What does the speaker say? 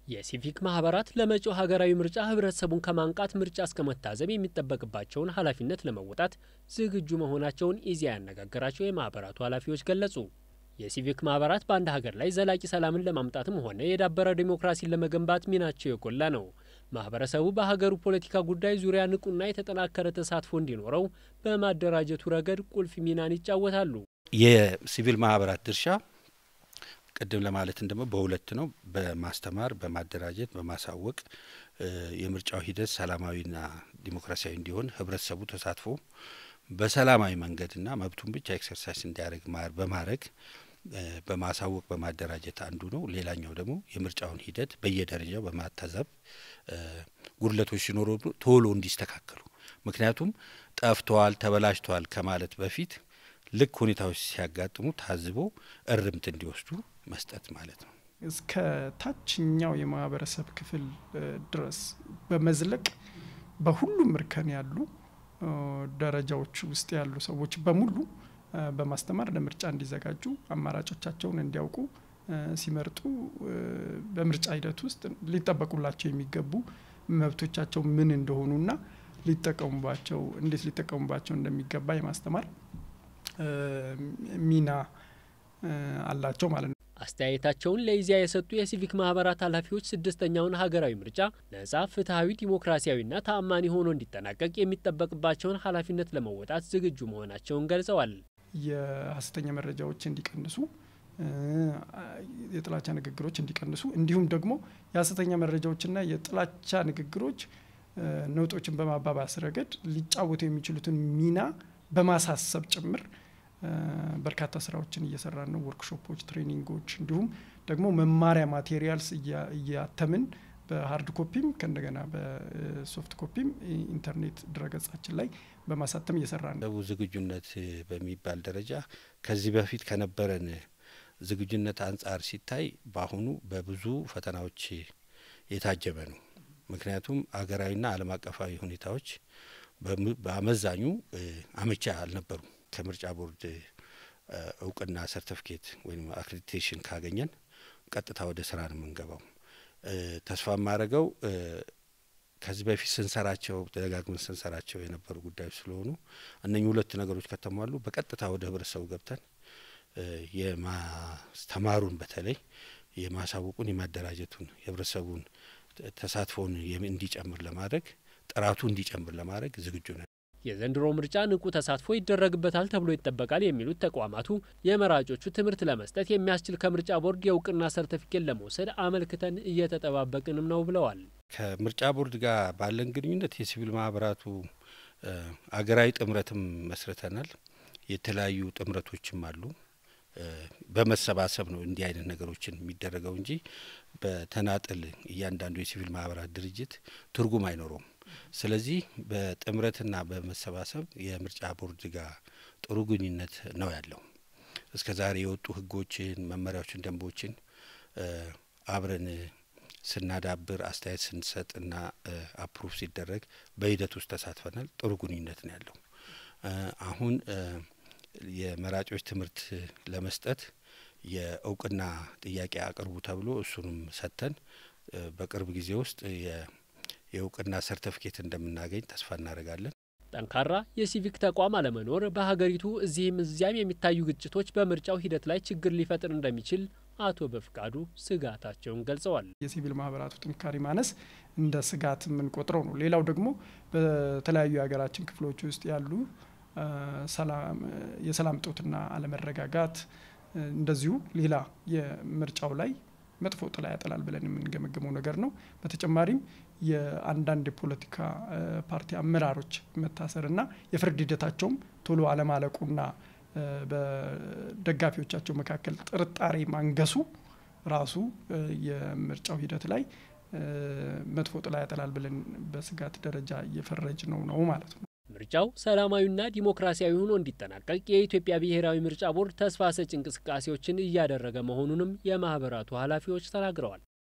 የሲቪክ ማህበራት ለመጪው ሀገራዊ ምርጫ ህብረተሰቡን ከማንቃት ምርጫ እስከ መታዘብ የሚጠበቅባቸውን ኃላፊነት ለመወጣት ዝግጁ መሆናቸውን ኢዜአ ያነጋገራቸው የማህበራቱ ኃላፊዎች ገለጹ። የሲቪክ ማህበራት በአንድ ሀገር ላይ ዘላቂ ሰላምን ለማምጣትም ሆነ የዳበረ ዲሞክራሲን ለመገንባት ሚናቸው የጎላ ነው። ማህበረሰቡ በሀገሩ ፖለቲካ ጉዳይ ዙሪያ ንቁና የተጠናከረ ተሳትፎ እንዲኖረው በማደራጀቱ ረገድ ቁልፍ ሚናን ይጫወታሉ። የሲቪል ማህበራት ድርሻ ቅድም ለማለትን ደግሞ በሁለት ነው። በማስተማር በማደራጀት በማሳወቅ የምርጫው ሂደት ሰላማዊና ዲሞክራሲያዊ እንዲሆን ህብረተሰቡ ተሳትፎ በሰላማዊ መንገድና መብቱን ብቻ ኤክሰርሳይዝ እንዲያደርግ በማድረግ በማሳወቅ በማደራጀት አንዱ ነው። ሌላኛው ደግሞ የምርጫውን ሂደት በየደረጃው በማታዘብ ጉድለቶች ሲኖሩ ቶሎ እንዲስተካከሉ ምክንያቱም ጠፍተዋል፣ ተበላሽተዋል ከማለት በፊት ልክ ሁኔታዎች ሲያጋጥሙ ታዝቦ እርምት እንዲወስዱ መስጠት ማለት ነው። እስከ ታችኛው የማህበረሰብ ክፍል ድረስ በመዝለቅ በሁሉም እርከን ያሉ ደረጃዎች ውስጥ ያሉ ሰዎች በሙሉ በማስተማር ለምርጫ እንዲዘጋጁ አማራጮቻቸውን እንዲያውቁ ሲመርጡ በምርጫ ሂደት ውስጥ ሊጠበቁላቸው የሚገቡ መብቶቻቸው ምን እንደሆኑና ሊጠቀሙባቸው እንዴት ሊጠቀሙባቸው እንደሚገባ የማስተማር ሚና አላቸው ማለት ነው። አስተያየታቸውን ለኢዜአ የሰጡ የሲቪክ ማህበራት ኃላፊዎች ስድስተኛውን ሀገራዊ ምርጫ ነጻ፣ ፍትሐዊ፣ ዲሞክራሲያዊና ተአማኒ ሆኖ እንዲጠናቀቅ የሚጠበቅባቸውን ኃላፊነት ለመወጣት ዝግጁ መሆናቸውን ገልጸዋል። የሀሰተኛ መረጃዎች እንዲቀንሱ፣ የጥላቻ ንግግሮች እንዲቀንሱ እንዲሁም ደግሞ የሀሰተኛ መረጃዎችና የጥላቻ ንግግሮች ነውጦችን በማባባስ ረገድ ሊጫወቱ የሚችሉትን ሚና በማሳሰብ ጭምር በርካታ ስራዎችን እየሰራን ነው። ወርክሾፖች፣ ትሬኒንጎች እንዲሁም ደግሞ መማሪያ ማቴሪያልስ እያተምን በሀርድ ኮፒም ከእንደገና በሶፍት ኮፒም ኢንተርኔት ድረገጻችን ላይ በማሳተም እየሰራን ነው። ዝግጁነት በሚባል ደረጃ ከዚህ በፊት ከነበረን ዝግጁነት አንጻር ሲታይ በአሁኑ በብዙ ፈተናዎች የታጀበ ነው። ምክንያቱም አገራዊና ዓለም አቀፋዊ ሁኔታዎች በአመዛኙ አመቻ አልነበሩም። ከምርጫ ቦርድ እውቅና ሰርተፍኬት ወይም አክሬዲቴሽን ካገኘን ቀጥታ ወደ ስራ ነው የምንገባው። ተስፋ የማደርገው ከዚህ በፊት ስንሰራቸው ደጋግመን ስንሰራቸው የነበሩ ጉዳዮች ስለሆኑ እነኚህ ሁለት ነገሮች ከተሟሉ በቀጥታ ወደ ህብረተሰቡ ገብተን የማስተማሩን በተለይ የማሳወቁን የማደራጀቱን የህብረተሰቡን ተሳትፎውን እንዲጨምር ለማድረግ ጥራቱ እንዲጨምር ለማድረግ ዝግጁ ነን። የዘንድሮ ምርጫ ንቁ ተሳትፎ ይደረግበታል ተብሎ ይጠበቃል የሚሉት ተቋማቱ የመራጮቹ ትምህርት ለመስጠት የሚያስችል ከምርጫ ቦርድ የእውቅና ሰርተፊኬት ለመውሰድ አመልክተን እየተጠባበቅንም ነው ብለዋል። ከምርጫ ቦርድ ጋር ባለን ግንኙነት የሲቪል ማህበራቱ አገራዊ ጥምረትም መስርተናል። የተለያዩ ጥምረቶችም አሉ። በመሰባሰብ ነው እንዲህ አይነት ነገሮችን የሚደረገው እንጂ በተናጥል እያንዳንዱ የሲቪል ማህበራት ድርጅት ትርጉም አይኖረውም። ስለዚህ በጥምረትና በመሰባሰብ የምርጫ ቦርድ ጋር ጥሩ ግንኙነት ነው ያለው። እስከ ዛሬ የወጡ ህጎችን፣ መመሪያዎችን፣ ደንቦችን አብረን ስናዳብር አስተያየት ስንሰጥና አፕሩቭ ሲደረግ በሂደት ውስጥ ተሳትፈናል። ጥሩ ግንኙነት ነው ያለው። አሁን የመራጮች ትምህርት ለመስጠት የእውቅና ጥያቄ አቅርቡ ተብሎ እሱንም ሰጥተን በቅርብ ጊዜ ውስጥ የእውቅና ሰርተፍኬት እንደምናገኝ ተስፋ እናደርጋለን። ጠንካራ የሲቪክ ተቋም አለመኖር በሀገሪቱ እዚህም እዚያም የሚታዩ ግጭቶች በምርጫው ሂደት ላይ ችግር ሊፈጥር እንደሚችል አቶ በፍቃዱ ስጋታቸውን ገልጸዋል። የሲቪል ማህበራቱ ጥንካሬ ማነስ እንደ ስጋት የምንቆጥረው ነው። ሌላው ደግሞ በተለያዩ የሀገራችን ክፍሎች ውስጥ ያሉ የሰላም እጦትና አለመረጋጋት እንደዚሁ ሌላ የምርጫው ላይ መጥፎ ጥላ ያጠላል ብለን የምንገመገመው ነገር ነው። በተጨማሪም የአንዳንድ የፖለቲካ ፓርቲ አመራሮች መታሰርና የፍርድ ሂደታቸውም ቶሎ አለማለቁና በደጋፊዎቻቸው መካከል ጥርጣሬ ማንገሱ ራሱ የምርጫው ሂደት ላይ መጥፎ ጥላ ያጠላል ብለን በስጋት ደረጃ እየፈረጅ ነው ነው ማለት ነው። ምርጫው ሰላማዊና ዲሞክራሲያዊ ሆኖ እንዲጠናቀቅ የኢትዮጵያ ብሔራዊ ምርጫ ቦርድ ተስፋ ሰጪ እንቅስቃሴዎችን እያደረገ መሆኑንም የማህበራቱ ኃላፊዎች ተናግረዋል።